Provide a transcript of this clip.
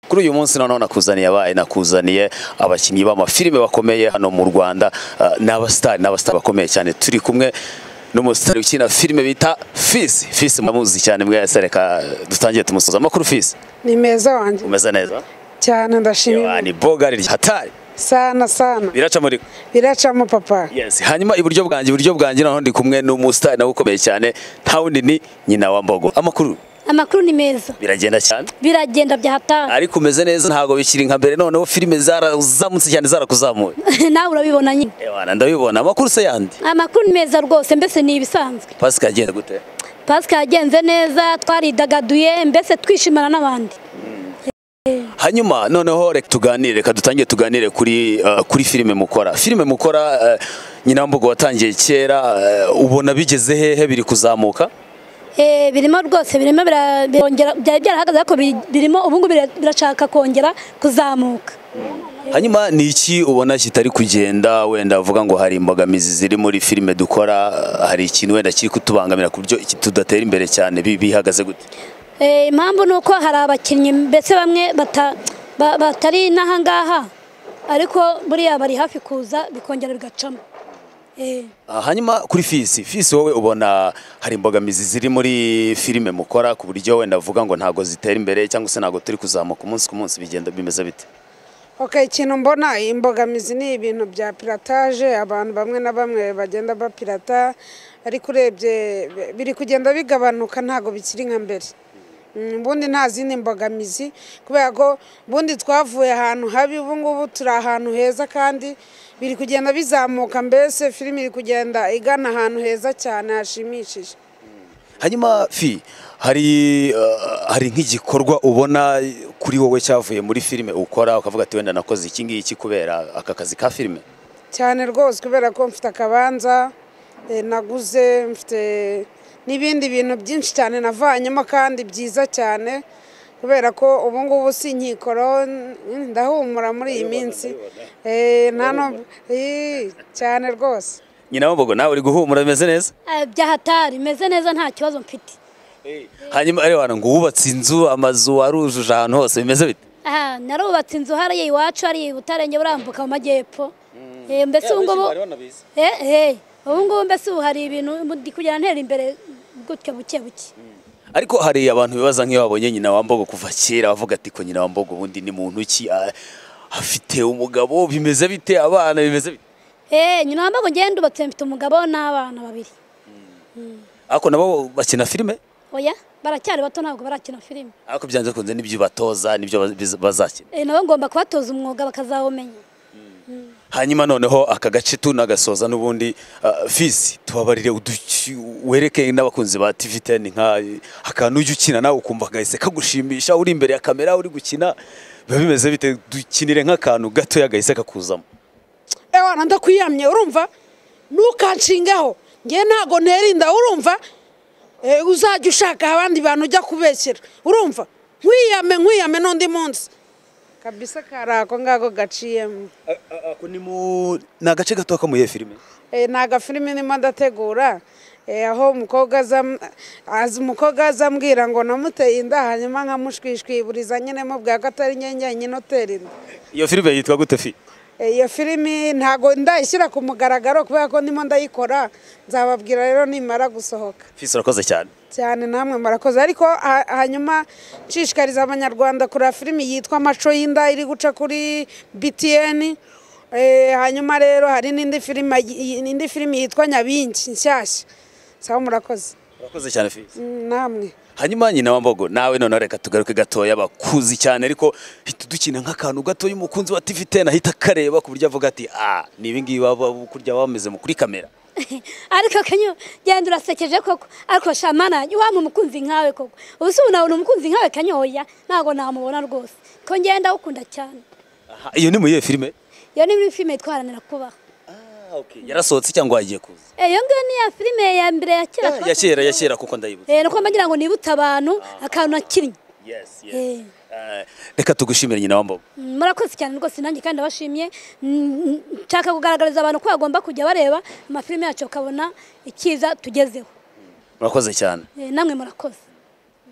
kuri uyu munsi noneho nakuzaniye abaye nakuzaniye abakinnyi b'amafilime bakomeye hano mu Rwanda ah, ni abasitari ni abasitari bakomeye cyane turi kumwe n'umusitari ukina filime bita Fisi Fisi muramuzi cyane mwese reka dutangiye tumusoza amakuru Fisi Ni meza wanjye umeze neza cyane ndashimira ni bogari hatari sana sana biraca muri biracamo papa Yes, hanyuma iburyo bwanjye iburyo bwanjye naho ndi kumwe n'umusitari nawe ukomeye cyane nta wundi ni nyina wa Mbogo amakuru amakuru ni meza biragenda cyane biragenda bya hatari ariko umeze neza ntabwo bikiri nka mbere noneho filime zarazamutse cyane zarakuzamuye nawe urabibona nyine ewana ndabibona amakuru se yandi amakuru ni meza rwose mbese ni ibisanzwe pasika agenda gute pasika yagenze neza twaridagaduye mbese twishimana n'abandi hanyuma noneho reka tuganire reka dutangire tuganire kuri uh, kuri filime mukora filime mukora uh, nyina wa Mbogo watangiye kera uh, ubona bigeze hehe biri kuzamuka Eh, birimo rwose birimo bira- birongera byari byarahagaze ariko biri- birimo ubungu birashaka kongera kuzamuka hanyuma ni iki ubona kitari kugenda wenda uvuga ngo hari imbogamizi ziri muri filime dukora uh, hari ikintu wenda kiri kutubangamira ku buryo iki- tudatera imbere cyane bi- bihagaze gute Eh, impamvu ni uko hari abakinnyi mbese bamwe bata- ba- batari n'aha ngaha ariko buriya bari hafi kuza bikongera bigacamo Eh. Ah, hanyuma kuri fisi fisi wowe ubona hari imbogamizi ziri muri filime mukora ku buryo wenda uvuga ngo ntabwo zitera imbere cyangwa se ntabwo turi kuzamuka umunsi ku munsi bigenda bimeze bite okay ikintu mbona imbogamizi ni ibintu bya pirataje abantu bamwe na bamwe bagenda bapirata ariko urebye bi- biri kugenda bigabanuka ntabwo bikiri nka mbere Mm, ubundi nta zindi mbogamizi kubera ko ubundi twavuye ahantu habi ubu ngubu turi ahantu heza kandi biri kugenda bizamuka mbese filime iri kugenda igana ahantu heza cyane hashimishije hanyuma fi hari ah, hari nk'igikorwa ubona kuri wowe cyavuye muri filime ukora ukavuga ati wenda nakoze iki ngiki kubera aka kazi ka filime cyane rwose kubera ko mfite akabanza eh, naguze mfite n'ibindi bintu byinshi cyane navanyemo kandi byiza cyane kubera ko ubu ngubu si inkikoro n- ndahumura muri iyi minsi Eh, nta n'ubwo- Ih, cyane rwose nyina wa mbogo nawe uri guhumura bimeze neza Eh, bya hatari meze neza nta kibazo mfite hanyuma rero hano ngo wubatse inzu amazu warujuje ahantu hose bimeze bite aha narubatse inzu hariya iwacu hariya i butarenge burambuka mu majyepfo Eh, mbese ubu ngubu Eh, eh, ubu ngubu mbese ubu hari ibintu ndi kugera ntera imbere gutyo buke buke ariko hari abantu bibaza nk'iyo babonye nyina wa mbogo kuva kera bavuga ati ko nyina wa mbogo ubundi ni muntu ki Ah, afite umugabo bimeze bite abana bimeze bite Eh, nyina wambaye ngenda ubatse mfite umugabo n'abana babiri ariko nabo bakina filime oya baracyari bato ntabwo barakina filime ariko byanze kunze n'ibyo batoza n'ibyo baz- bazakina Eh, nabo ngomba kubatoza umwuga bakazawumenya hanyuma noneho aka gace tunagasoza n'ubundi ah, fisi tubabarire uduki- wereke n'abakunzi ba tv teni nka akantu ujya ukina nawe ukumva gahise kagushimisha uri imbere ya kamera uri gukina biba bimeze bite dukinire nk'akantu gatoya gahise kakuzamo ewana ndakwiyamye urumva ntukanshingaho ngewe ntago ntera inda urumva Eh, uzajya ushaka abandi bantu ujya kubeshyera urumva nkwiyame nkwiyame n'undi munsi kabisa kari ako ngako gaciyemo ako ni mu ni agace gato kamuye filime Eh, ni agafilimi ndimo ndategura Eh, aho umukobwa aza- aza umukobwa azambwira ngo namuteye inda hanyuma nkamushwishwiburiza nyine mubwira ko atari nyenyanye inotera inda iyo filime yitwa gute fi Eh, iyo filimi ntago ndayishyira ku mugaragaro kubera ko ndimo ndayikora nzababwira rero nimara gusohoka fisi urakoze cyane cyane namwe murakoze ariko ha- hanyuma nshishikariza abanyarwanda kureba filimi yitwa amaco y'inda iri guca kuri btn Eh, hanyuma rero hari n'indi filimi indi filimi yitwa nyabingi nshyashya sawa murakoze urakoze cyane fisi Mm, namwe hanyuma nyina wa mbogo nawe noneho reka tugaruke gatoya bakuzi cyane ariko hita dukina nk'akantu gatoya umukunzi wa tv teni ahita akareba ku buryo avuga ati ah ni ibingibi baba kurya bameze mu kuri kamera ariko kanyo genda urasekeje koko ariko shamana wampa umukunzi nkawe koko ubu se ubu nabona umukunzi nkawe kanyoya ntabwo namubona rwose ko ngenda ukunda cyane Aha, iyo ni mu iyihe filime iyo ni muri filime twaranira kubaho yarasohotse cyangwa yagiye kuza Eh, iyo ngiyo ni ya filime ya mbere ya kera twakoze. ya kera ya kera kuko ndayibutse Eh, nuko mbagira ngo nibutse abantu akantu nakinnye Yes, yes. Eh. Eh, reka tugushimire nyina wa mbogo Mm, murakoze cyane rwose nanjye kandi ndabashimye Mm, nshaka kugaragariza abantu ko bagomba kujya bareba amafilime yacu bakabona icyiza tugezeho murakoze cyane Eh, namwe murakoze